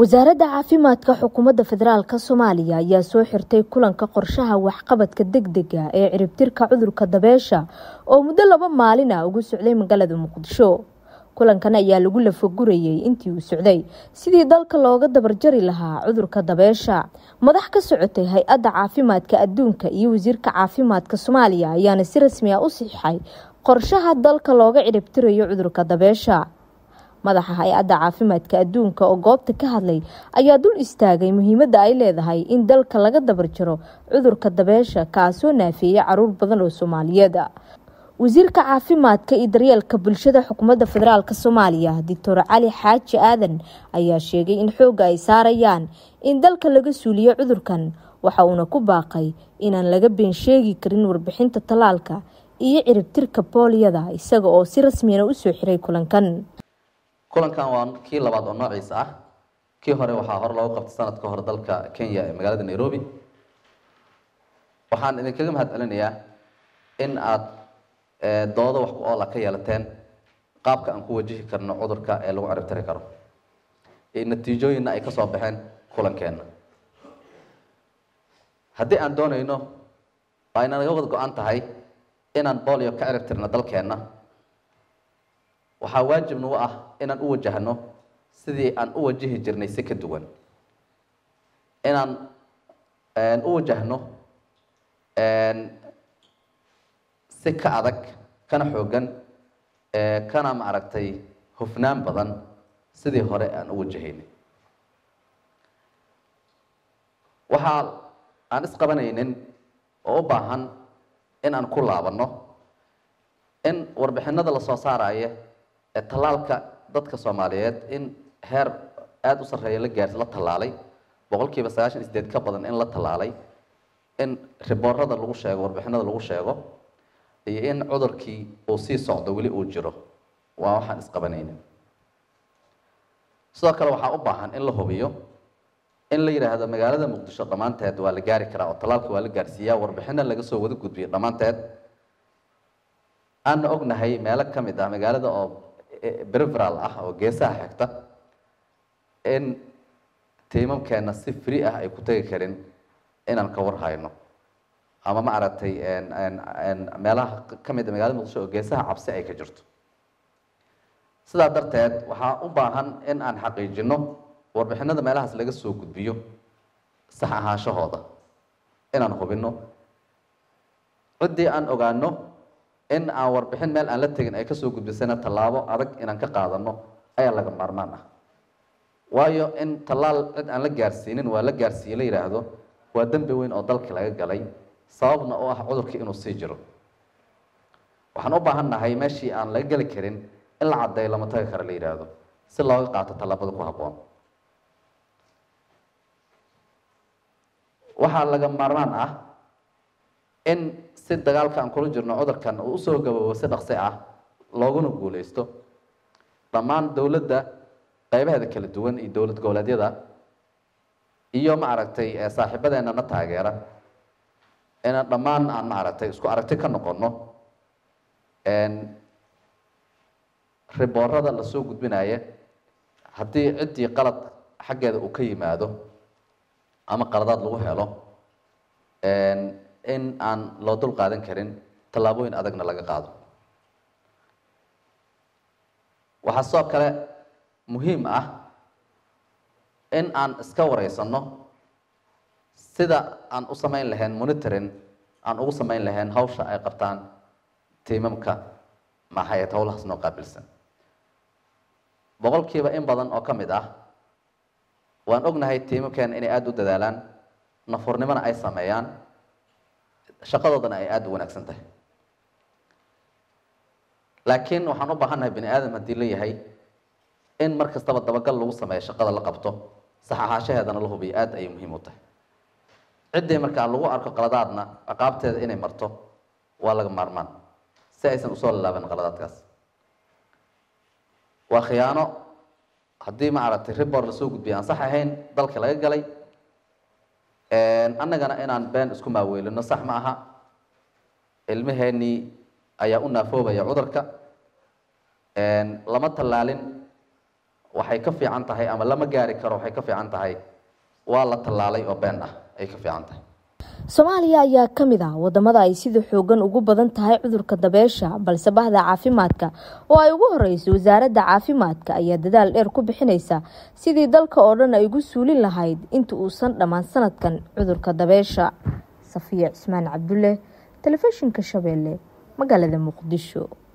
wasaaradda caafimaadka xukuumadda federaalk soomaaliya ayaa soo xirtay kulanka qorshaha waxqabadka degdega ee ciribtirka cudurka dabeesha oo muddo laba maalin ah ugu socday magaalada muqdisho kulankan ayaa lagu lafagurayay intii uu socday sidii dalka looga dabarjari lahaa cudurka dabeesha madax ka socotay hay-adda caafimaadka adduunka iyo wasiirka caafimaadka soomaaliya ayaana si rasmi ah u siixay qorshaha dalka looga ciribtirayo cudurka dabeesha madaxa hay-adda caafimaadka adduunka oo goobta ka hadlay ayaa dul istaagay muhiimadda ay leedahay in dalka laga dabarjaro cudurka dabeesha kaasoo naafeeyay caruur badan oo soomaaliyeed wasiirka caafimaadka iyo daryeelka bulshada xukuumadda federaalk soomaaliya doctor cali xaaji aadan ayaa sheegay in xoogga ay saarayaan in dalka laga suuliyo cudurkan waxa uuna ku baaqay inaan laga been sheegi karin warbixinta tallaalka iyo ciribtirka booliyada isaga oo si rasmiyana usoo xiray kulankan kulankan waa kii labaad oo noociisa ah kii hore waxaa hore loogu qabtay sanadka hore dalka kenya ee magaalada nairobi waxaan idinkaga mahad celinayaa in aad doodo wax ku oola ka yeelateen qaabka aan ku wajihi karno cudurka ee lagu ciribtiri karo natiijooyinna ay kasoo baxeen kulankeenna haddii aan doonayno waa ina naga wada go-an tahay inaan bolio ka ciribtirno dalkeenna waxaa waajib nagu ah inaan u wajahno sidii aan u wajihi jirnay si ka duwan inaan u wajahno si ka adag kana xoogan kana maaragtay hufnaan badan sidii hore aan u wajahaynay waxaa aan isqabanaynin oo u baahan in aan ku laabanno in warbixinada lasoo saaraya ee tallaalka dadka soomaaliyeed in heer aada u sarreeya la gaars la tallaalay boqol kiiba sagaashan isdeed ka badan in la tallaalay in riboorada lagu sheego warbixinada lagu sheego iyo in cudurkii uu sii socdo weli uu jiro waa waxaan isqabanaynin sidoo kale waxaa u baahan in la hubiyo in la yidhaahdo magaalada muqdisho dhammaanteed waa la gaari karaa oo tallaalka waa la gaarsiiyaa warbixino laga soo wada gudbiyo dhammaanteed aana ognahay meelo ka mid ah magaalada oo breveral ah oo geesaha xigta in tiimamkeena si free ah ay ku tegi karin inaan ka war hayno ama ma aragtay meelaha ka mid a magaalada muqdisho oo geesaha cabsi ay ka jirto sidaa darteed waxaa u baahan in aan xaqiijino warbixinada meelahaas laga soo gudbiyo sax ahaanshahooda inaan hubino ciddii aan ogaano in aan warbixin meel aan la tegin ay kasoo gudbisana tallaabo adag inaan ka qaadano ayaa laga maarmaan ah waayo in tallaal cid aan la gaarsiinin waa la gaarsiiye la yidhaahdo waa dembi weyn oo dalkii laga galay sababna oo ah cudurkii inuu sii jiro waxaan u baahan nahay meeshii aan laga geli karin in la caddeeyo lama tagi karo la yidhaahdo si looga qaato tallaabada ku habboon waxaa laga maarmaan ah in si dagaalka aan kula jirno cudurkan uu usoo gaboobo si dhaqsi ah looguna guuleysto dhammaan dowladda qeybaheeda kala duwan iyo dowlad goboleedyada iyo maaragtay saaxiibadeena na taageera inaan dhammaan aan maaragtay isku aragti ka noqono riboorada lasoo gudbinaya haddii ciddii qalad xaggeeda uu ka yimaado ama qaladaad lagu helo in aan loo dul qaadan karin tallaabooyin adagna laga qaado waxaa sidoo kale muhiim ah in aan iska wareysano sida aan u samayn lahayn monitoring aan ugu samayn lahayn hawsha ay qabtaan tiimamka maxayd howlahaas noo qaabilsan boqolkiiba in badan oo ka mid ah waan ognahay tiimamkeena inay aada u dadaalaan nafurnimona ay sameeyaan shaqadoodana ay aada u wanaagsan tahay laakiin waxaan u baahannahay bani aadam haddii la yahay in mar kastaba dabagal lagu sameeyo shaqada la qabto sax ahaashaheedana la hubiyo aada ayay muhiim u tahay ciddii markaa lagu arko qaladaadna ciqaabteeda inay marto waa laga maarmaan si aysan usoo lalaaban qaladaadkaas waa khiyaano haddii ma aragtay ribor lasoo gudbiya aan sax ahayn dalka laga galay annagana inaan been isku maaweelino sax ma aha ilmaheenii ayaa u naafoobaya cudurka lama tallaalin waxay ka fiican tahay ama lama gaari karo waxay ka fiican tahay waa la tallaalay oo been ah ay ka fiican tahay soomaaliya ayaa ka mid ah wadamada ay sida xoogan ugu badan tahay cudurka dabeesha balse bahda caafimaadka oo ay ugu horeyso wasaaradda caafimaadka ayaa dadaal dheer ku bixineysa sidii dalka oo dhan ay ugu suulin lahayd inta uusan dhammaan sanadkan cudurka dabeesha safiya cismaan cabdulle telefishinka shabeelle magaalada muqdisho